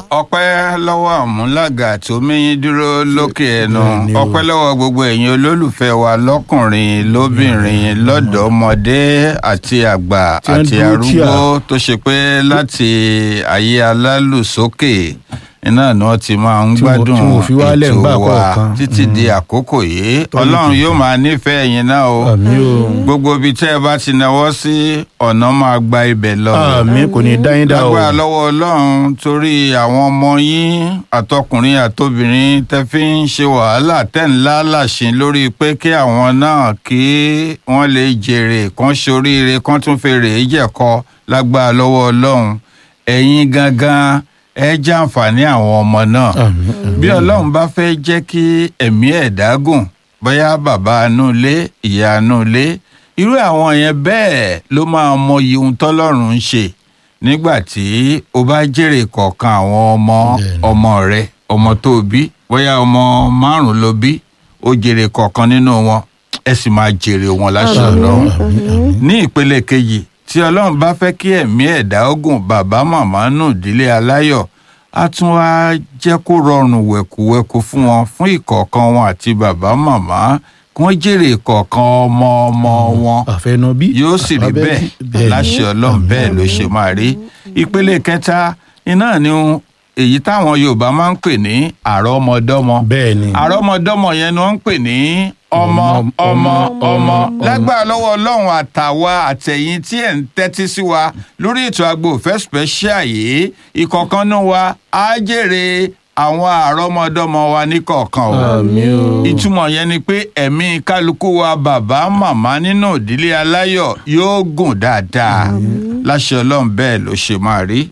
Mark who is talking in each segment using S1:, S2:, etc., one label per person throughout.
S1: ọpẹ́ lọ́wọ́ àmúlàgà tó méyín dúró lókè ẹnu
S2: Bẹ́ẹ̀ni o.
S1: ọpẹ́ lọ́wọ́ gbogbo ẹ̀yin olólùfẹ́ wa lọ́kùnrin lóbìnrin lọ́dọ̀ọ́mọdé àti àgbà
S2: Tí wọ́n
S1: àti
S2: dúró tì á.
S1: arúgbó tó ṣe pé láti ayé alálùsókè iná ni wọ́n ti máa ń
S2: Tí mo-
S1: gbádùn
S2: tí mo fi wálẹ̀
S1: ètò
S2: ńgbà
S1: wa
S2: kọ̀ọ̀kan.
S1: títí di àkókò yìí
S2: Tọ́lú
S1: ọlọ́run
S2: tuntun.
S1: yóò máa nífẹ̀ẹ́ ẹ̀yin náà o
S2: àmì o
S1: gbogbo ibi tẹ́ ẹ bá ti náwó sí ọ̀nà máa gba ibẹ̀ lọ
S2: àmì kò ní dá yín dá o
S1: lágbára lọ́wọ́ ọlọ́run torí àwọn ọmọ yín àtọkùnrin àtobìnrin tẹ́ fi ń ṣe wàhálà tẹ́ ń lálàṣin lórí pé kí àwọn náà kí wọ́n lè jèrè kán ṣoríire kán tún fèrè jẹ̀kọ lágbára lọ́wọ́ ọlọ́run ẹ̀yin gangan ẹ jàǹfààní àwọn ọmọ náà
S2: àmì
S1: bí ọlọ́run bá fẹ́ jẹ́ kí ẹ̀mí ẹ̀dá gùn bóyá bàbá inú ilé ìyá inú ilé irú àwọn yẹn bẹ́ẹ̀ ló máa mọyì ohun tọ́lọ́run ń ṣe nígbà tí o bá jèrè kọ̀ọ̀kan àwọn ọmọ
S2: Bẹ́ẹ̀ni.
S1: ọmọ rẹ ọmọ tó o bí bóyá ọmọ márùn ló bí o jèrè kọ̀ọ̀kan nínú wọn ẹ sì máa jèrè wọn láṣẹ ọlọ́run
S2: àmì àmì
S1: ní ìpele kejì tí ọlọ́run bá fẹ́ kí ẹ̀mí ẹ̀dá ogun bàbá màmá nù dílé aláyọ̀ á tún wá jẹ́ kó rọrùn wẹ̀kúwẹ̀kú fún wọn fún ìkọ̀ọ̀kan wọn àti bàbá màmá kí wọ́n jèrè ìkọ̀ọ̀kan ọmọ ọmọ wọn
S2: àfẹnubí
S1: yóò sì rí bẹ́ẹ̀ láṣẹ ọlọ́run bẹ́ẹ̀ ló ṣe máa rí ìpele kẹta iná ni èyí táwọn yorùbá máa ń pè ní àrọ́mọdọ́mọ
S2: bẹ́ẹ̀ ni
S1: àrọ́mọdọ́mọ yẹn ni wọ́n ń pè ní ọmọ ọmọ ọmọ lágbára lọ́wọ́ ọlọ́run àtàwa àtẹ̀yìn tí ẹ̀ ń tẹ́tí sí wa lórí ètò Agbo Ìfẹ́ special yìí ìkọ̀kanú wa á jèrè àwọn àrọ́mọdọ́mọ wa níkọ̀ọ̀kan o
S2: àmì o
S1: ìtumọ̀ yẹn ni pé ẹ̀mí kálukú wa bàbá màmá nínú ìdílé aláyọ̀ yóò gùn dáadáa láṣẹ ọlọ́run bẹ́ẹ̀ ló ṣe máa rí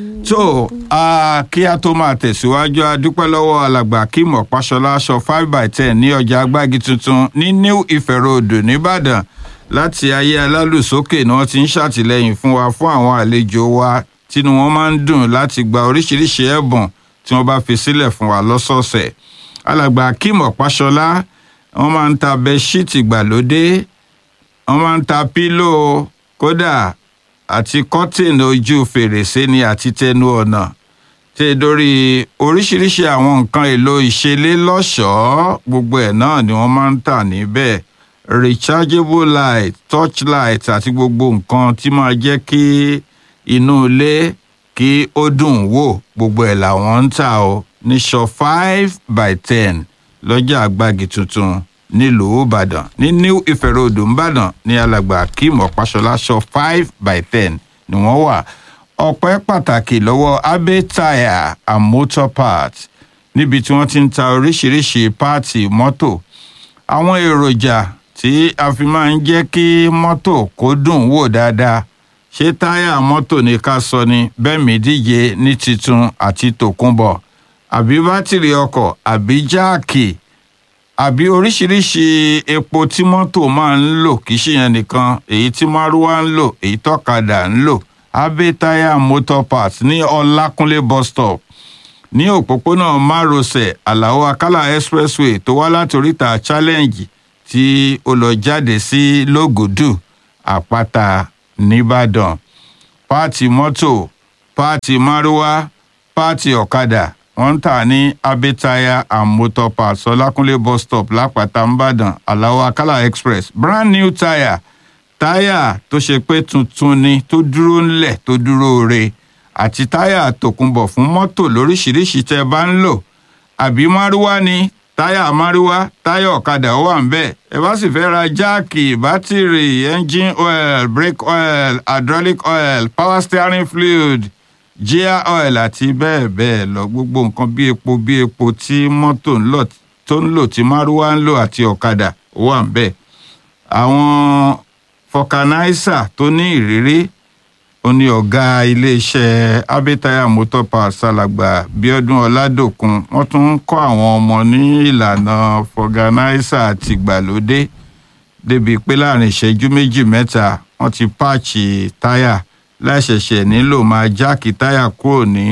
S1: tó a kí a tó máa tẹ̀síwájú a dúpẹ́ lọ́wọ́ alàgbà Kim Ọ̀páṣọlá aṣọ five by ten ní ọjà agbági tuntun ní New Ife Road nìbàdàn láti ayé alálùsókè ni wọ́n ti ń ṣàtìlẹ́yìn fún wa fún àwọn àlejò wa tínú wọn máa ń dùn láti gba oríṣiríṣi ẹ̀bùn tí wọ́n bá fi sílẹ̀ fún wa lọ́sọ̀ọ̀sẹ̀ alàgbà Kim Ọ̀páṣọlá wọ́n máa ń ta bẹ́ṣíìtì ìgbàlódé wọ́n máa ń ta pílò kódà àti kọ́tìn ojú fèrèsé ni àti tẹnu ọ̀nà tí ẹ dórí oríṣiríṣi àwọn nǹkan èlò ìṣelé lọ́ṣọ̀ọ́ gbogbo ẹ̀ náà ni wọ́n máa ń tà níbẹ̀ rechargeable light touch light àti gbogbo nǹkan tí máa jẹ́ kí inú ilé kí ó dùn wò gbogbo ẹ̀ làwọn ń tà ó ní shop five by ten lọ́jà àgbàgì tuntun nílùú ìbàdàn ní new ife road ìbàdàn ní alàgbà kim ọ̀páṣọlá shop five by ten ni wọ́n wà ọpẹ́ pàtàkì lọ́wọ́ abe tire and motor parts níbi tí wọ́n ti ń ta oríṣiríṣi páàtì mọ́tò àwọn èròjà tí a fi máa ń jẹ́ kí mọ́tò kó dùn wò dáadáa ṣé táyà mọ́tò ní ká sọ ni bẹ́ẹ̀mí díje ní titun àti tòkunbọ̀ àbí bátìrì ọkọ̀ àbí jáàkì àbí oríṣiríṣi epo tí mọ́tò máa ń lò kì í ṣe yẹn nìkan èyí tí márúwá ń lò èyí tọ́kadà ń lò abe tire motor parts ní ọlákúnlé bus stop ní òpópónà márosẹ̀ àlàó akálà expressway tó wá láti oríta challenge tí ó lọ jáde sí lógùdù àpáta nìbàdàn páàtì mọ́tò páàtì márúwá páàtì ọ̀kadà wọ́n ń tà ní abetaya and motor parts ọlákúnlé bus stop lápáta nìbàdàn àlàó akálà express brand new tire táyà tó ṣe pé tuntun ni tó dúró ńlẹ̀ tó dúró re àti táyà tòkunbọ̀ fún mọ́tò lóríṣiríṣi tẹ́ ẹ bá ń lò àbí márúwá ni táyà márúwá táyà ọ̀kadà ó wà ń bẹ̀ ẹ bá sì fẹ́ ra jáàkì bátìrì engine oil brake oil hydraulic oil power steering fluid gear oil àti bẹ́ẹ̀ bẹ́ẹ̀ lọ gbogbo nǹkan bí epo bí epo tí mọ́tò ń lò tó ń lò tí márúwá ń lò àti ọ̀kadà ó wà ń bẹ̀ àwọn fọkànáísà tó ní ìrírí ó ní ọ̀gá iléeṣẹ́ abẹ́tayà motor parts alàgbà bíọ́dún ọládòkun wọ́n tún ń kọ́ àwọn ọmọ ní ìlànà fọkànáísà àtìgbàlódé débi pé láàrin ìṣẹ́jú méjì mẹ́ta wọ́n ti páàchì táyà láìṣẹ̀ṣẹ̀ nílò máa jáàkì táyà kúrò ní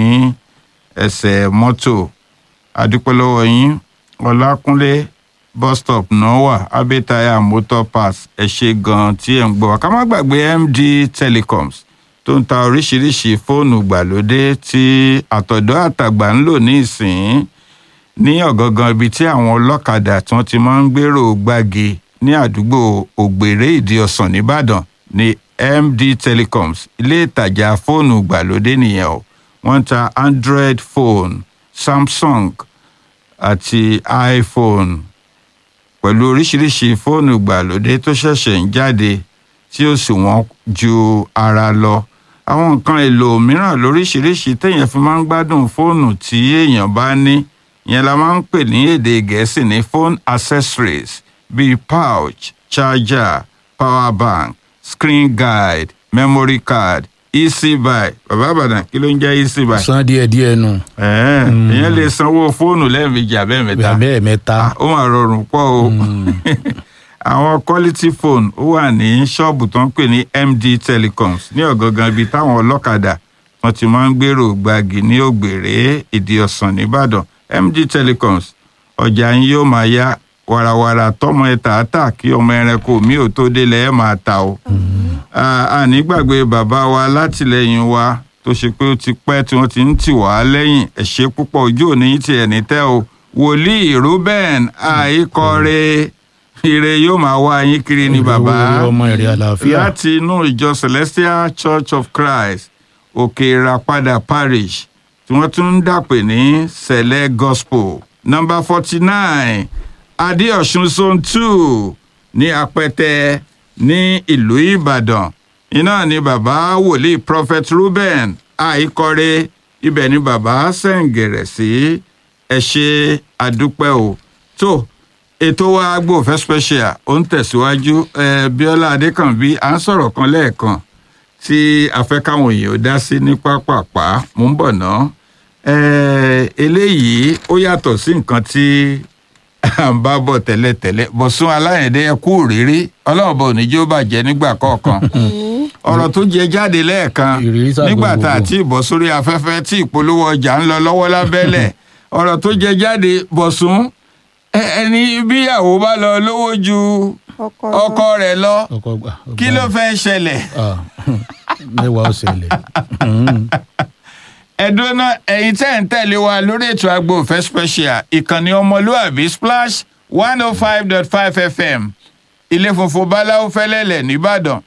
S1: ẹsẹ̀ mọ́tò adúpẹ́ lọ́wọ́ yín ọlákúnlé bus stop náà wà abẹ́tayà motor pass ẹ ṣe gan-an tí ẹ̀ ń gbọ́ wa ká má gbàgbé md telecoms tó ń ta oríṣiríṣi fóònù gbàlódé tí àtọ̀dọ́ àtàgbà ń lò ní ìsìn ní ọ̀gangan ibi tí àwọn ọlọ́kadà tí wọ́n ti máa ń gbèrò gbági ní àdúgbò ògbèrè ìdí ọ̀sán nìbàdàn ní md telecoms ilé ìtajà fóònù gbàlódé nìyẹn o wọ́n ń ta android phone samsung àti iphone pẹ̀lú oríṣiríṣi fóònù gbàlódé tó ṣẹ̀ṣẹ̀ ń jáde tí ó sì wọ́n ju ara lọ àwọn nǹkan èlò mìíràn lóríṣiríṣi téèyàn fi máa ń gbádùn fóònù tí èèyàn bá ní ìyẹn la máa ń pè ní èdè gẹ̀ẹ́sì ní phone accessories bíi pouch charger power bank screen guide memory card easy buy bàbá àbàdàn kí ló ń jẹ́ easy buy.
S2: san díẹ̀ díẹ̀ nù.
S1: ẹ̀ẹ́n ìyẹn lè sanwó fóònù lẹ́ẹ̀mejì àbẹ́ẹ̀mẹ́ta
S2: bẹ́ẹ̀ mẹ́ta.
S1: Ah, ó máa rọrùn pọ̀ o àwọn quality phone ó wà ní ṣọ́ọ̀bù tó ń pè ní md telecoms ní ọ̀gangan ibi táwọn ọlọ́kadà wọn ti máa ń gbèrò gbági ní ògbèrè ìdí ọ̀sán nìbàdàn md telecoms ọjà yín yóò máa yá warawara tọmọ ẹ tààtà kí ọmọ ẹranko mi ò tó délẹ̀ ẹ máa ta o àní gbàgbé bàbá wa látìlẹ́yìn wa tó ṣe pé ó ti pẹ́ tí wọ́n ti ń tì wá lẹ́yìn ẹ ṣé púpọ̀ ojú òní ti ẹ̀ ní tẹ́ o wòlíì ruben àìkọrẹ ire yóò máa wá yín kiri ní bàbá
S2: Owó ọmọ èrè àlàáfíà.
S1: láti inú ìjọ celestial church of christ òkè ìràpadà parish tí wọ́n tún ń dàpè ní sẹ̀lẹ̀ gospel number forty nine adéọ̀sùn zone two ní apẹtẹ ní ìlú ìbàdàn iná ni bàbá wòlíì prophet ruben àìkọrẹ ibẹ̀ ni bàbá sẹ̀ǹgẹ̀rẹ̀ sí ẹ ṣe àdúpẹ́ o tó ètò wa gbòòfẹ́ special ó ń tẹ̀síwájú ẹ bíọ́lá adékànbí à ń sọ̀rọ̀ kan lẹ́ẹ̀kan tí a fẹ́ káwọn èèyàn ó dá sí ní pápápá mò ń bọ̀ ná ẹ eléyìí ó yàtọ̀ sí nǹkan tí à ń bá bọ̀ tẹ́lẹ̀tẹ́lẹ̀ bọ̀sùn aláyẹ̀dẹ́ ẹ kú òrírí ọlọ́run bọ̀ ní jó bàjẹ́ nígbà kọ̀ọ̀kan ọ̀rọ̀ tó jẹ jáde lẹ́ẹ̀kan
S2: Ìrírí sàgbà
S1: nígbà tá a
S2: gbogbo.
S1: ti bọ̀ sórí afẹ́fẹ́ tí ìpolówó ọjà ń lọ lọ́wọ́ lábẹ́lẹ̀ ọ̀rọ̀ tó jẹ jáde bọ̀sùn ẹ- ẹni bíyàwó bá lọ lówó ju
S3: ọkọ
S1: ọkọ rẹ̀ lọ
S2: ọkọ gbà.
S1: kí ló fẹ́ ṣẹlẹ̀
S2: Ah, mẹ́wàá ó ṣẹlẹ̀.
S1: ẹ̀dùn náà ẹ̀yin tẹ́ ń tẹ̀lé wa lórí ètò agbófẹ́ special ìkànnì ọmọlúàbí splash one oh five dot five fm ilé funfun báláwo fẹ́lẹ́lẹ̀ nìbàdàn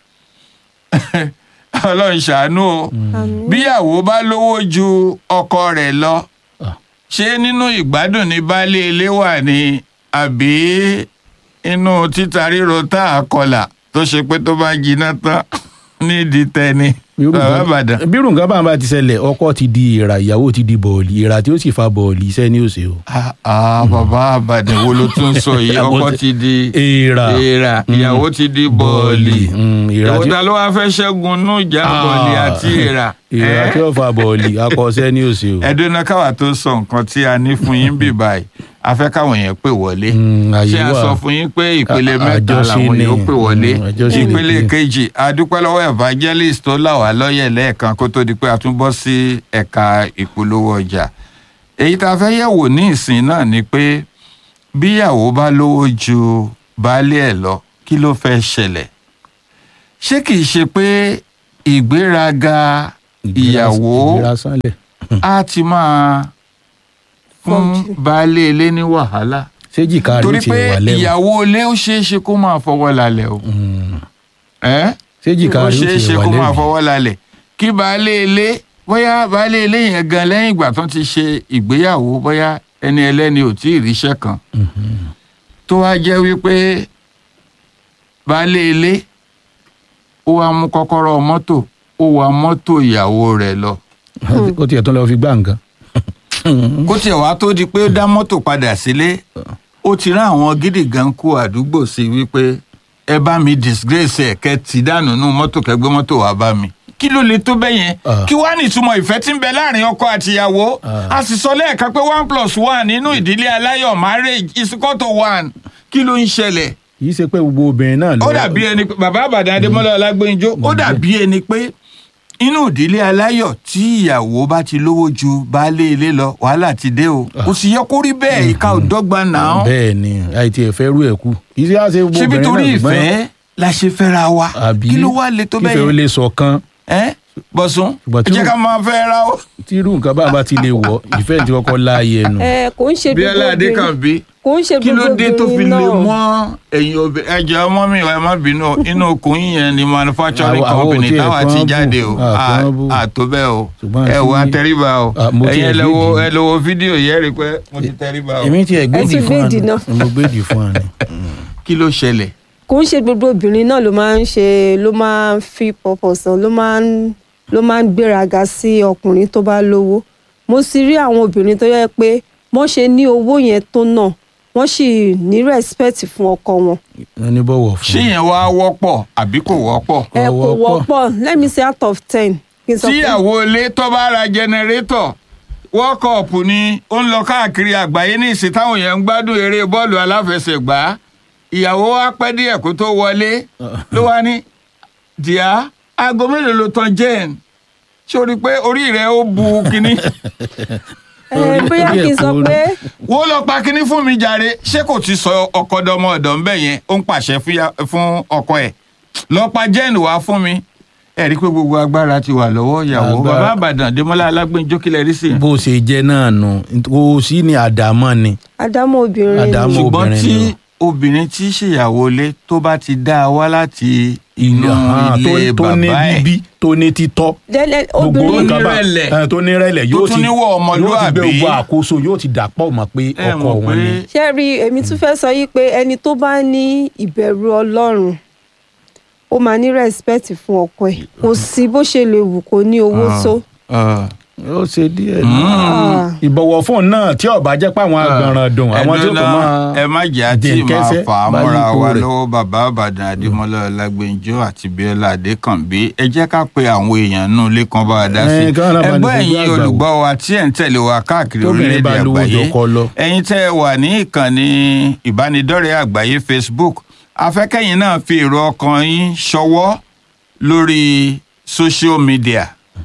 S1: ọlọ́run ṣàánú o
S3: àmì
S1: bíyàwó bá lówó ju ọkọ rẹ̀ lọ
S2: Ah.
S1: ṣé nínú ìgbádùn ní baálé ilé wà ní àbí inú títa ríro tá a kọlà tó ṣe pé tó bá jiná tán nídìí tẹni
S2: Irú
S1: bàbá
S2: nǹkan-
S1: àbàdàn.
S2: bí irú nǹkan bá ń bá ti ṣẹlẹ̀ ọkọ ti di ìrà ìyàwó ti di bọ̀ọ̀lì ìrà tí ó sì fa bọ̀ọ̀lì iṣẹ́ ní òsè o.
S1: Ah, ah, bàbá àbàdàn wo ló tún sọ yìí
S2: Àbọ̀
S1: ọkọ
S2: ti-
S1: ti di
S2: èèrà
S1: èèrà ìyàwó ti di bọ́ọ̀lì
S2: Mm, ìrà
S1: ìyàwó
S2: tí-
S1: ta ló wá fẹ́ ṣẹ́gun nú ìjà
S2: Ah.
S1: bọ́ọ̀lì àti èèrà.
S2: ìrà
S1: Eh?
S2: tí ó fa bọ̀ọ̀lì akọ̀ṣẹ́ ní òsè o.
S1: ẹdùnà káwa tó sọ nǹkan tí a ní fún yín bì báyìí a fẹ́ káwọn èèyàn pè wọlé
S2: Mm, àyè
S1: ṣé a
S2: wà.
S1: sọ fún yín pé ìpele
S2: A-
S1: mẹ́ta
S2: àjọṣe
S1: làwọn
S2: ni.
S1: yóò pè wọlé
S2: Mm, àjọṣe ni
S1: ìpele
S2: pé-
S1: kejì adúpẹ́ lọ́wọ́ evangelist tó là wá lọ́yẹ̀ lẹ́ẹ̀kan kó tó di pé a tún bọ́ sí ẹ̀ka ìpolówó ọjà èyí tá a fẹ́ yẹ̀wò ní ìsìn náà ni pé bíyàwó bá lówó ju baálé ẹ̀ lọ kí ló fẹ́ ṣẹlẹ̀ ṣé kìí ṣe pé ìgbéraga ìyàwó
S2: ìgbéra sánlẹ̀.
S1: a ti máa fún
S3: Fọ́ọ̀jì.
S1: baálé ilé ní wàhálà
S2: ṣé jìkà rẹ̀
S1: torí
S2: ti
S1: pé
S2: wà lẹ́wọ̀n.
S1: ìyàwó ilé ó ṣeé ṣe kó máa fọwọ́ lálẹ̀ o
S2: Mm,
S1: ẹ́
S2: ṣé jìkà
S1: ó
S2: rẹ̀
S1: ṣeé
S2: ti
S1: ṣe
S2: wà
S1: kó máa
S2: lẹ́wọ̀n.
S1: fọwọ́ lálẹ̀ kí baálé ilé bóyá baálé ilé yẹn gan lẹ́yìn ìgbà tó ti ṣe ìgbéyàwó bóyá ẹni ẹlẹ́ni ò tí ì ríṣẹ́ kan tó wá jẹ́ wípé baálé ilé ó wá mú kọ́kọ́rọ́ mọ́tò ó wa mọ́tò ìyàwó rẹ̀ lọ
S2: ó tiẹ̀ tún lọ fi gbá nǹkan.
S1: kó tiẹ̀ wá tó di pé ó dá mọ́tò padà sílé ó ti rán àwọn gidi gan kú àdúgbò sí i wípé ẹ bá mi disgrace ẹ kẹ ti dànù nù mọ́tò kẹgbẹ́ mọ́tò wá bá mi kí ló lè tó bẹ́ẹ̀ yẹn
S2: Ah.
S1: kí wàá nìtumọ̀ ìfẹ́ tí ń bẹ láàrin ọkọ àtìyàwó
S2: Ah.
S1: a sì sọ lẹ́ẹ̀kan pé one plus one nínú ìdílé aláyọ̀ marriage is equal to one kí ló ń ṣẹlẹ̀
S2: kì í ṣe pé gbogbo obìnrin náà ló.
S1: ó dàbí ẹni pé bàbá àbàdàn adémọlá ọlágbẹnjọ ó dàbí ẹni pé inú ìdílé aláyọ̀ tí ìyàwó bá ti lówó ju baálé ilé lọ wàhálà ti dé o kò sì yẹ kó rí bẹ́ẹ̀ ìka ò dọ́gba náà
S2: bẹ́ẹ̀ ni àìtí ẹ̀fẹ́ rú ẹ̀ kú. kì í ṣe àṣẹ gbogbo
S1: ṣebí
S2: obìnrin
S1: torí
S2: náà ṣùgbọ́n-
S1: ìfẹ́ la ṣe fẹ́ra wa
S2: àbí
S1: kí ló wá le tó
S2: kífẹ́ ó
S1: bẹ́ẹ̀
S2: lè sọ̀kan
S1: yẹn bọ́sùn
S2: Ṣùgbọ́n tí
S1: ẹ jẹ́
S2: ó-
S1: ká máa fẹ́ ra ó.
S2: tí irú nǹkan bá bá ti lè wọ̀ ìfẹ́ ti kọ́kọ́ láàyè ẹnu.
S3: ẹ kò ń ṣe gbogbo
S1: bíọ́lá adékànbí
S3: kò ń ṣe
S1: kí ló
S3: gbogbo
S1: dé tó fi
S3: obìnrin
S1: lè
S3: náà.
S1: mọ́ ẹ̀yin obìnrin ẹ̀jẹ̀ ọmọ mi ẹ má bínú o, inú okùn yín yẹn ni manufacturing
S2: Àwa- àwa ò
S1: company
S2: tiẹ̀
S1: táwa
S2: pọ́n
S1: ti
S2: bù,
S1: jáde o
S2: à pọ́n bù.
S1: àtó bẹ́ẹ̀ o
S2: Ṣùgbọ́n
S1: ẹ wo
S2: àti-
S1: atẹríba o
S2: à, mo
S1: ẹ̀yin
S2: tiẹ̀
S1: ẹ lọ wo
S2: gbèdì.
S1: ẹ lọ wo fídíò yẹn rí i pé mo ti tẹríba o
S2: èmi tiẹ̀ gbèdì
S3: tún
S2: fún
S3: gbèdì
S2: wa
S3: náà.
S2: ni mo gbèdì fún wa ni.
S1: kí ló ṣẹlẹ̀
S3: kò ń ṣe gbogbo obìnrin náà ló máa ń ṣe ló máa ń fi purpose hàn ló máa ń ló máa ń gbéraga sí ọkùnrin tó bá lówó mo sì rí àwọn obìnrin tó yẹ pé wọ́n ṣe ní owó yẹn tó náà wọ́n sì ní respect fún ọkọ wọn
S2: wọ́n ní bọ̀wọ̀ fún.
S1: ṣé yẹn wá wọ́pọ̀ àbí kò wọ́pọ̀
S3: ẹ kò
S2: Ọwọ́ pọ̀.
S3: wọ́pọ̀ let me say out of ten kí n sọ pé
S1: tíyàwó ilé tó bá ra jẹnẹrétọ̀ world cup ni ó ń lọ káàkiri àgbáyé ní ìsìn táwọn èèyàn ń gbádùn eré bọ́ọ̀lù aláfẹsẹ̀gbá ìyàwó wa pẹ́ díẹ̀ kó tó wọlé ló wá ní díà aago mélòó ló tan jẹ́ẹ̀n ṣé o rí i pé orí rẹ̀ ó bu kínní
S3: ẹ bóyá kí n sọ
S2: orí ẹ̀
S3: pé
S1: wo lọ pa kínní fún mi jàre ṣé kò ti sọ ọkọ dọmọ ọ̀dọ̀ ńbẹ yẹn ó ń pàṣẹ fúya- fún ọkọ ẹ̀ lọ pa jẹ́ẹ̀n wá fún mi ẹ rí i pé gbogbo agbára ti wà lọ́wọ́ ìyàwó
S2: Agbára-
S1: bàbá àbàdàn Démọ́lá Alágbèǹjọ́ kílẹ̀ rí sí i.
S2: bó ṣe jẹ́ náà nù kò sí ní àdámọ́ ni.
S3: àdámọ́ obìnrin ni.
S2: Àdámọ́
S1: ṣùgbọ́n
S2: obìnrin
S1: tí
S2: ni
S1: obìnrin tí í ṣèyàwó ilé tó bá ti dá a wá láti inú
S2: Àhán, tó-
S1: ilé
S2: tó ní
S1: bàbá ẹ̀
S2: bíbí tó ní títọ́
S3: Dẹ́lẹ́-
S2: gbogbo
S3: obìnrin
S1: tó
S2: nǹkan bá
S1: nírẹ̀lẹ̀.
S2: ẹ, tó nírẹ̀lẹ̀ yóò
S1: tún
S2: ti
S1: níwọ̀
S2: yóò ti
S1: ọmọlúàbí.
S2: gbé gbogbo àkóso yóò ti dàpọ̀ mọ́ pé
S1: ẹ
S2: ọkọ
S1: mọ̀
S2: wọn
S1: pé
S2: ni.
S3: ṣé rí èmi tún fẹ́ sọ yí pé ẹni tó bá ní ìbẹ̀rù ọlọ́run ó máa ní respect fún ọkọ ẹ̀ kò sí bó ṣe lè wù kó ní owó tó.
S1: Ah.
S2: ó ṣe díẹ̀
S1: Mm.
S3: Ah.
S2: ìbọ̀wọ̀ fún náà tí ọba jẹ́ pé àwọn agbọ̀nràn dùn àwọn tí ó tó
S1: Ẹ̀dọ́nà,
S2: máa
S1: ẹ má jẹ́ àti máa
S2: dẹ̀kẹ́sẹ́
S1: fà á
S2: bá
S1: mọ́ra
S2: yípo
S1: wa
S2: rẹ̀.
S1: lọ́wọ́ bàbá àbàdàn Adémọ́lá Ọlágbèǹjọ́ àti Bíọ́lá Adékànbí ẹ jẹ́ ká pe àwọn èèyàn nù ilé kan bá wa dá sí
S2: Ẹ, káwọn náà bá ní
S1: ẹgbọ́n
S2: gbogbo
S1: ẹ̀yin
S2: àgbà wò.
S1: olùgbọ́ wa tí ẹ̀ ń tẹ̀lé wa káàkiri
S2: Tóbìnrin
S1: orílẹ̀-èdè
S2: bá lówó
S1: àgbáyé
S2: jọkọ lọ.
S1: ẹ̀yin tẹ́ ẹ wà ní ìkànnì ìbánidọ́rẹ̀ẹ́ àgbáyé Facebook afẹ́kẹ́yìn náà fi èrò ọkàn yín ṣọwọ́ lórí social media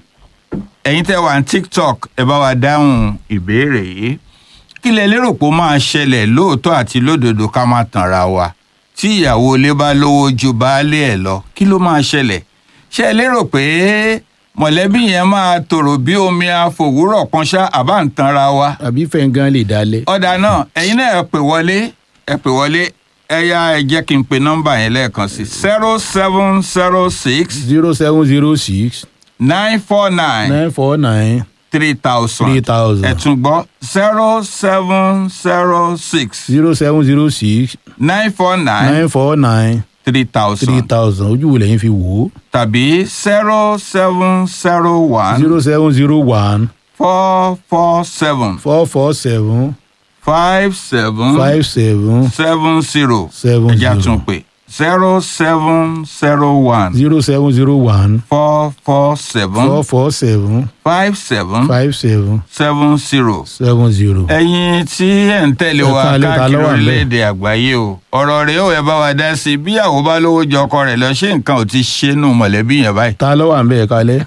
S1: ẹ̀yin tẹ́ wà ní tiktok ẹ bá wa dáhùn ìbéèrè yìí kí lẹ lérò pé ó máa ṣẹlẹ̀ lóòótọ́ àti lódodo ká má tanra wa tí ìyàwó ilé bá lówó ju baálé ẹ̀ lọ kí ló máa ṣẹlẹ̀ ṣé ẹ lérò pé mọ̀lẹ́bí yẹn máa tòrò bí omi àfòwúrọ̀ pọ́nṣá àbá ń tanra wa
S2: àbí fẹ́ǹgán lè dalẹ̀.
S1: ọ̀dà náà ẹ̀yin náà ẹ pè wọlé ẹ pè wọlé ẹ yá ẹ jẹ́ kí n pe nọ́mbà yẹn lẹ́ẹ̀kan sí zero seven zero six
S2: zero seven zero six
S1: nine four nine
S2: nine four nine
S1: three thousand
S2: three thousand
S1: ẹ tún gbọ́ zero seven zero six
S2: zero seven zero six
S1: nine four nine
S2: nine four nine
S1: three
S2: three
S1: thousand
S2: thousand ojú wo lẹ́yìn fi wò ó
S1: tàbí zero seven zero one
S2: zero seven zero one
S1: four four seven
S2: four four seven
S1: five seven
S2: five seven
S1: seven zero
S2: seven
S1: ẹja tún
S2: zero
S1: pè zero seven zero one
S2: zero seven zero one
S1: four four seven
S2: four four seven
S1: five seven
S2: five seven
S1: seven zero.
S2: seven zero.
S1: ẹ̀yin tí ẹ̀ ń tẹ̀lé
S2: Ẹ
S1: wa
S2: káalẹ́, ta
S1: káàkiri
S2: ló wà ńbẹ̀?
S1: orílẹ̀-èdè àgbáyé o ọ̀rọ̀ rẹ̀ ó ẹ bá wa dá sí i bí àwọn bá lówó jọ ọkọ rẹ̀ lọ ṣé nǹkan ò ti ṣe nù mọ̀lẹ́bí yẹn báyìí.
S2: ta ló wà ń bẹ̀ kalẹ̀.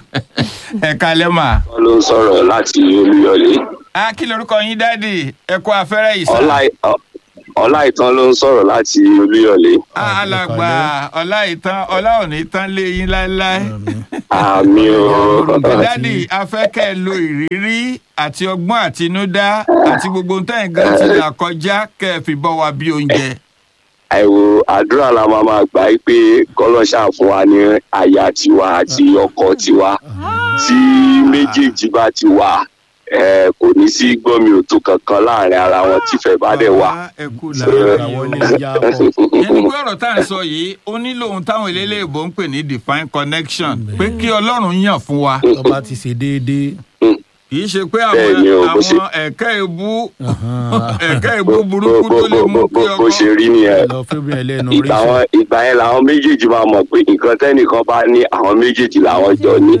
S1: ẹ kalẹ́ mà.
S4: wọ́n ló ń sọ̀rọ̀ láti olúyọ̀lé
S1: á kí lorúkọ yín dáàdì ẹ kú afẹ́rẹ́ yìí sá.
S4: Ọlá- Ọ- ọláìtàn ló ń sọ̀rọ̀ láti olúyọ̀lé
S1: Á, alàgbà ọlá ìtàn ọlá òní tán lé yín láéláé.
S4: àmì o
S1: dáàdì afẹ́kẹ́ lo ìrírí àti ọgbọ́n àtinúdá àti gbogbo ohun tẹ́yìn gan ti là kọjá kẹ́ ẹ fi bọ́ wa bí oúnjẹ.
S4: àìwò àdúrà la máa máa gbà í pé kọ́lọ́ṣà fún wa ní aya tiwa àti ọkọ tiwa tí méjèèjì bá ti wà eh, kò ní sí gbọ́mi òtó kankan láàrin ara wọn tífẹ̀ bá dẹ̀ wà.
S1: Bàbá, ẹ kú làárọ̀ yìí o.
S2: wọlé yá pọ̀.
S1: ẹni pé ọ̀rọ̀ tá à ń sọ yìí ó nílò ohun táwọn eléléèbó ń pè ní divine connection pé kí ọlọ́run yàn fún wa
S2: tọ́ba ti ṣe déédéé.
S1: kì í ṣe pé
S4: Bẹ́ẹ̀
S1: àwọn
S4: ni o, bó ṣe-
S1: àwọn ẹ̀ka ìbú
S2: Ahan.
S1: ẹ̀ka ìbú
S4: Bó-
S1: burúkú
S4: bó-
S1: tó lè
S4: bó-
S1: mú kí
S4: bó- bó ṣe
S1: ọkọ
S4: rí nìyẹn
S2: lọ fẹ́mi ẹlẹ́nu
S4: ìgbà
S2: oríṣi.
S4: wọn ìgbà yẹn làwọn méjèèjì máa mọ̀ pé nǹkan tẹ́nìkan bá ní àwọn méjèèjì làwọn jọ ní.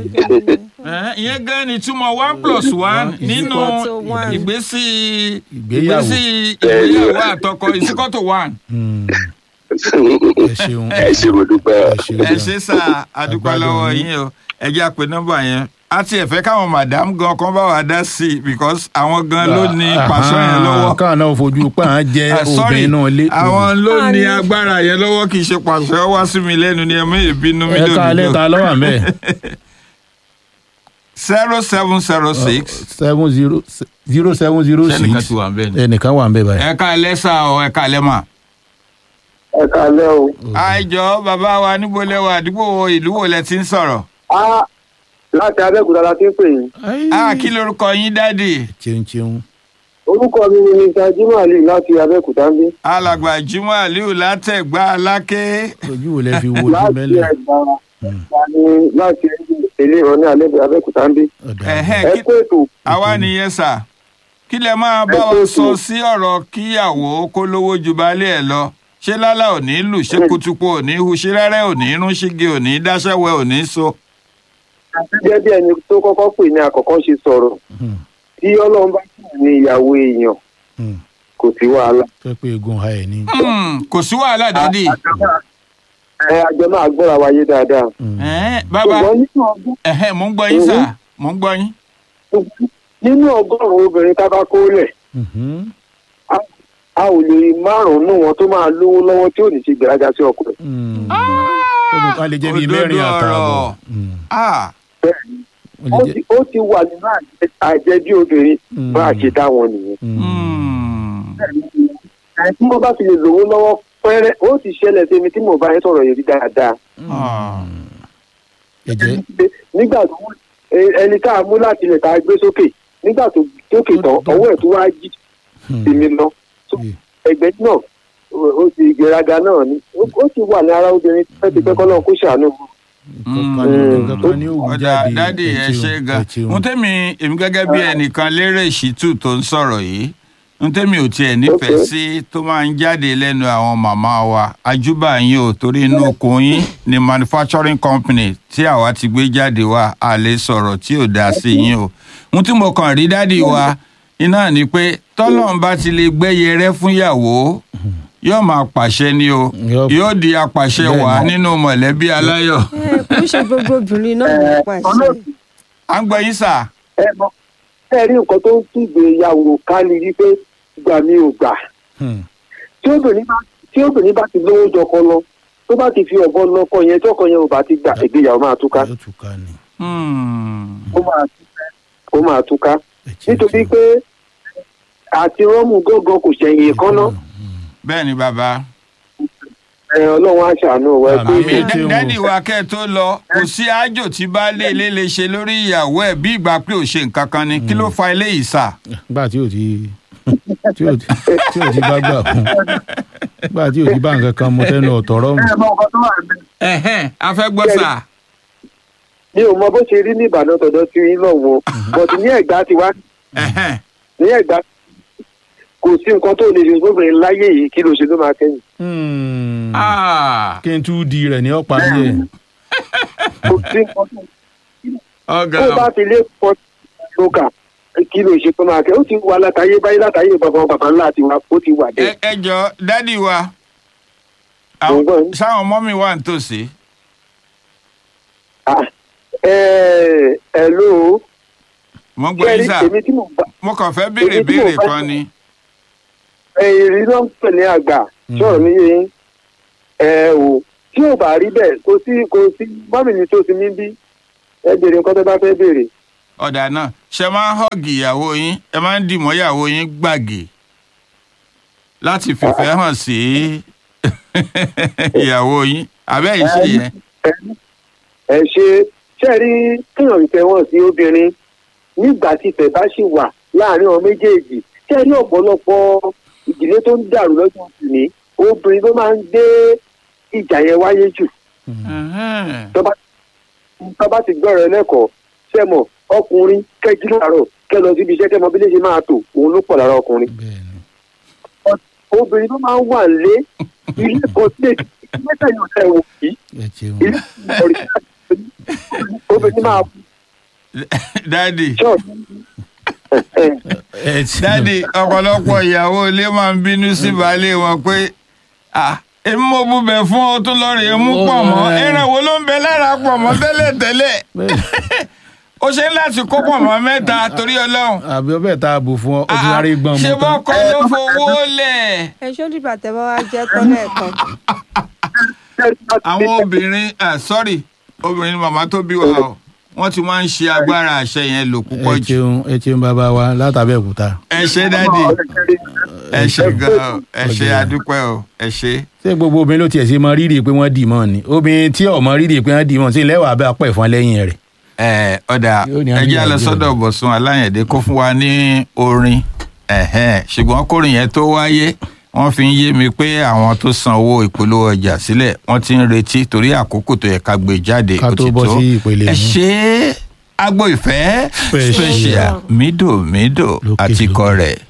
S1: Ẹ̀, ìyẹn gan ni túmọ̀ one plus one nínú
S3: equal to one.
S1: ìgbésí
S2: Ìgbéyàwó.
S1: ìgbésí ìgbéyàwó àtọkọ is equal to one.
S2: Hmm. ẹ ṣeun.
S4: ẹ ṣe mo dúpẹ́.
S2: ẹ ṣeun.
S1: ẹ ṣe sá àdúpẹ́
S2: Àgbàdo
S1: lọ́wọ́
S2: yín.
S1: yín o ẹ jẹ́ àpè nọ́mbà yẹn a ti ẹ̀fẹ́ káwọn madam gan kan bá wa dá sí i because àwọn gan ló ní pàṣọ yẹn lọ́wọ́.
S2: káwọn náà fojú pa á jẹ
S1: Ah, sorry,
S2: obìnrin náà lé.
S1: àwọn ló
S3: Ah,
S1: ní
S3: ní-
S1: agbára yẹn lọ́wọ́ kì í ṣe pàṣẹ wá sí mi lẹ́nu ni ẹ mú ìbínú mi
S2: ẹ ká alẹ́
S1: lódodo.
S2: ta lọ́wọ́ àmẹ́.
S1: zero seven zero six
S2: seven zero zero seven zero
S1: sẹ́nìkan
S2: six
S1: ti wà ń bẹ̀ ni.
S2: ẹnìkan wà ń bẹ báyìí.
S1: ẹ ká lẹ́sà o ẹ ká lẹ́mà.
S4: ẹ kálẹ́ o.
S1: àìjọ bàbá wa níbo lẹ́wọ̀ àdúgbò wo ìlú wo lẹ ti ń sọ̀rọ̀.
S4: a láti abẹ́òkúta la ti ń pè yín.
S1: a kí lorúkọ yín dáàdì.
S2: cheun cheun.
S4: orúkọ mi ni mr jimoh ali láti abẹ́òkúta ń bí.
S1: alàgbà jimoh aliu látẹ̀gbá aláké.
S2: ojú wo lẹ fi wo ojú
S4: láti
S2: mẹ́lẹ̀.
S4: ẹ̀gbá ni láti ilé ìrọ̀lẹ́ alẹ́ abẹ́òkúta ń bí.
S2: ọ̀dà
S1: Ẹ̀hẹ́,
S4: ẹ
S1: kí-
S4: kó ètò
S1: àwa nìyẹn sà kí lẹ máa bá wa sọ sí ọ̀rọ̀ kíyàwó kó lówó ju baálé ẹ̀ lọ ṣé lálá ò ní lù ṣé kutuku ò ní hu ṣé rẹ́rẹ́ ò ní rún ṣígi ò ní dáṣẹ́wẹ́ ò ní so.
S4: gẹ́gẹ́ bí ẹni tó kọ́kọ́ pè ní àkọ́kọ́ ṣe sọ̀rọ̀
S2: Hmm,
S4: tí ọlọ́run bá sì ní ìyàwó èèyàn
S2: hmm.
S4: kò sí wàhálà.
S2: fẹ́ pé egun ha ẹ̀ ní.
S1: Hmm, kò sí wàhálà dádì.
S4: ẹ àjọ máa gbọ́ra wáyé dáadáa.
S2: Hmm.
S1: Ẹ̀hẹ́n, bàbá
S4: ṣùgbọ́n nínú ọdún
S1: ẹ̀hẹ́n, mò ń gbọ́ yín sà mò ń gbọ́ yín.
S4: nínú ọgọ́rùn-ún obìnrin tá a bá kó lẹ̀
S2: Mhm.
S4: a ò lè rí márùn-ún nù wọn tó máa lówó lọ́wọ́ tí ò ní ṣe gbéraga sí ọkùnrin.
S2: Hmm. Ó lè jẹ́ bíi
S1: Òdodo
S2: mẹ́rin àtààbọ̀.
S1: ọ̀rọ̀.
S2: Hmm.
S1: Ah,
S2: Ó lè
S4: ó
S2: jẹ́-
S4: ti- ó ti wà nínú àjẹ- àjẹbí obìnrin
S2: Hmm.
S4: bá a ṣe dá wọn nìyẹn.
S2: Hmm.
S1: hmm.
S4: Àì tí wọ́n bá fi lè lówó lọ́wọ́ pẹ́rẹ́ ó ti ṣẹlẹ̀ sí mi tí mo bá yẹn sọ̀rọ̀ yìí rí dáadáa.
S1: Ah.
S2: ẹ̀jẹ̀
S4: nígbà tó ẹ- ẹni tá a mú láti ilẹ̀ tá a gbé sókè nígbà tó sókè tán
S2: Tó- tó-
S4: ọwọ́ ẹ̀ tó wá jí
S2: Hmm.
S4: sí mi lọ. So,
S2: Yeah.
S4: ẹgbẹ́ náà ó- ó ti ìgbéraga náà ni ó ó ti wà ní ara obìnrin pẹ́ẹ́tipẹ́ kọ́ náà kó ṣàánú.
S2: nǹkan kan ní- nǹkan kan ní òwú
S1: ọ̀dà
S2: jáde.
S1: dádì ẹ
S2: ṣeun,
S1: ṣe gan
S2: ẹ ṣeun.
S1: n tẹ́mi èmi gẹ́gẹ́ bí ẹnìkan lérè ìṣítù tó ń sọ̀rọ̀ yìí n tẹ́mi ò tiẹ̀ nífẹ̀ẹ́
S4: Okay.
S1: sí tó máa ń jáde lẹ́nu àwọn màmá wa ajúbà yín o torí inú okùn yín ni manufacturing company tí àwa ti gbé jáde wa a lè sọ̀rọ̀ tí ò dáa sí yín o n tí mo kàn rí dádì wa iná ni pé tọ́lọ́n bá ti lè gbẹ́yẹ rẹ́ fún ìyàwó yóò máa pàṣẹ ni o
S2: Yóò-
S1: yóò di apàṣẹ
S2: Bẹ́ẹ̀ni.
S1: wà nínú mọ̀lẹ́bí aláyọ̀
S3: ẹ kò ṣe gbogbo obìnrin náà ló pàṣẹ.
S1: à ń gbọ́ yín sà.
S4: ẹ mọ ẹ rí nǹkan tó ń tún ìgbéyàwó ká ní wípé gbà mí ò gbà
S2: Hmm.
S4: tí obìnrin bá tí obìnrin bá ti lówó jọkọ lọ tó bá ti fi ọ̀bọ lọkọ yẹn tí ọkọ yẹn ò bá ti gbà ìgbéyàwó máa túká
S2: yóò tún ká ni.
S1: Hmm.
S4: ó máa túká ó máa túká
S2: Ẹ ṣeun,
S4: nítorí
S2: ṣeun.
S4: pé àti rọ́mù gángan kò ṣẹ̀yìn kánná
S1: bẹ́ẹ̀ ni bàbá.
S4: ẹ ọlọ́run á ṣàánú wa ẹ pé
S2: Àmín.
S1: mi
S2: Ṣé o-
S1: dádì wa kẹ́ ẹ tó lọ kò sí àjò tí baálé ilé lè ṣe lórí ìyàwó ẹ̀ bí ìgbà pé ò ṣe nǹkan kan ni kí ló fa eléyìí sà.
S2: gbà tí ò ti tí ò ti tí ò ti bá gbà fún gbà tí ò ti bá nǹkan kan mo tẹnu ọ̀tọ̀rọ̀ mu.
S4: ẹ mọ ọkọ tó wà ní.
S1: ẹ̀hẹ́n a fẹ́ gbọ́ sà.
S4: mi ò mọ bó ṣe rí ní ìbàdàn tọ̀dọ̀ tí yín lọ́wọ́ bọ̀dù ní ẹ̀gbá ti wá
S1: ẹ̀hẹ́n
S4: ní ẹ̀gbá kò sí nǹkan tó lè ṣe sóbìnrin láyé yìí kí ló ṣe ló máa kẹ́yìn
S2: Hmm.
S1: Ah,
S2: kí n tún di rẹ̀ ní ọ̀pá díẹ̀.
S4: kò sí nǹkan tó
S1: ọ̀gá
S4: tó bá ti lé pọ̀ lókà kí ló ṣe tó máa kẹ́ ó ti wà látàyè báyìí látàyè bàbá bàbá ńlá ti wà ó ti wà
S1: ẹ
S4: bẹ́ẹ̀.
S1: ẹ jọ dádì wa
S4: Mo ń gbọ́ yín.
S1: sáwọn ọmọ mi wà nítòsí.
S4: Ah, ẹ ẹ ló
S1: mo ń gbọ́
S4: kẹ́rí
S1: yín sà
S4: èmi tí mò ń bá
S1: mo kàn fẹ́ béèrè
S4: èmi tí mo
S1: béèrè
S4: bá-
S1: kan ni.
S4: èrí náà ń pè ní àgbà sọ̀rọ̀ mi yé yín ẹ o tí ò bá rí bẹ́ẹ̀ kò sí kò sí mọ́mì ní tó ti mí bí ẹ béèrè nǹkan tó bá fẹ́ béèrè.
S1: ọ̀dà náà ṣe máa ń họ́ọ̀gì ìyàwó yín ẹ máa ń dìmọ́ ìyàwó yín gbàgè láti fìfẹ́ hàn sí ìyàwó yín abẹ́ yìí ṣe yẹn.
S4: ẹ ṣe ṣe rí kéèyàn ìfẹ́ wọn sí obìnrin nígbà tí ìfẹ́ bá ṣì wà láàrin àwọn méjèèjì ṣe rí ọ̀pọ̀lọpọ̀ ìdílé tó ń dàrú lọ́jọ́ òní obìnrin ló máa ń gbé ìjà yẹn wáyé jù
S1: Ẹ̀hẹ́n.
S4: tó bá tó bá ti gbọ́rọ̀ ẹlẹ́kọ̀ọ́ ṣe mọ̀ ọkùnrin kẹjú láàárọ̀ kẹ lọ síbi iṣẹ́ kẹmọ bí lè ṣe máa tò òun ló pọ̀ lára ọkùnrin
S2: bẹ́ẹ̀ni.
S4: obìnrin ló máa ń wà lé ilé kan sílẹ̀ ilé tẹ̀yìn ọ̀sẹ̀ wò yìí
S2: ẹ ṣeun.
S4: ilé ọ̀rẹ́ obìnrin máa
S1: dádì
S4: ṣọ́ọ̀ṣì
S2: ẹ ṣeun.
S1: dádì ọ̀pọ̀lọpọ̀ ìyàwó ilé máa ń bínú sí baálé wọn pé ah èmi mo búbẹ̀ fún ọ tó lọ́ọ́ rè é mú pọ̀ mọ́ ẹran wo ló ń bẹ lára pọ̀ mọ́ tẹ́lẹ̀ tẹ́lẹ̀
S2: Bẹ́ẹ̀ni.
S1: ó ṣe ń láti kó pọ̀ mọ́ mẹ́ta torí ọlọ́run
S2: àbí ọbẹ̀ tá a bò fún ọ ó ti rárí gbọ́n
S1: ṣe
S2: mu tán.
S1: bọ́kọ ló fowó lẹ̀.
S3: ẹ ṣó dìgbà tẹ bá wá jẹ tọ́lẹ̀ kan.
S1: àwọn obìnrin ah sorry obìnrin ni màmá tó bí wa o wọ́n ti máa ń ṣe agbára àṣẹ yẹn lò púpọ̀
S2: ẹ
S1: jù
S2: ṣeun ẹ ṣeun bàbá wa látàbẹ̀kúta
S1: ẹ ṣe dádì ẹ ṣe gan ẹ ṣe adúpẹ́ o ẹ ṣe.
S2: ṣé gbogbo obìnrin ló tiẹ̀ ṣe mọ rírì pé wọ́n dì mọ́ ni obìnrin tí ò mọ rírì pé wọ́n dì mọ́ sí lẹ́wàá bá pẹ̀ fún lẹ́yìn rẹ̀
S1: ẹ ọ̀dà
S2: Yóò ní
S1: ẹ jẹ́
S2: àníyàn
S1: lọ
S2: jẹ́
S1: sọ́dọ̀ bọ̀sùn aláyẹ̀dẹ́ kó fún wa ní orin ẹ̀hẹ́n, ṣùgbọ́n kórìn yẹn tó wáyé wọ́n fi ń yé mi pé àwọn tó san owó ìpolówó ọjà sílẹ̀ wọ́n ti ń retí torí àkókò tó yẹ ká gbé jáde
S2: Ká
S1: ó
S2: tó
S1: ti
S2: bọ́
S1: tó
S2: sí ìpele
S1: ẹ
S2: mi.
S1: ṣe agbo ìfẹ́
S2: Special.
S1: special mídò mídò
S2: Lókè
S1: àtikọ
S2: lókè.
S1: rẹ̀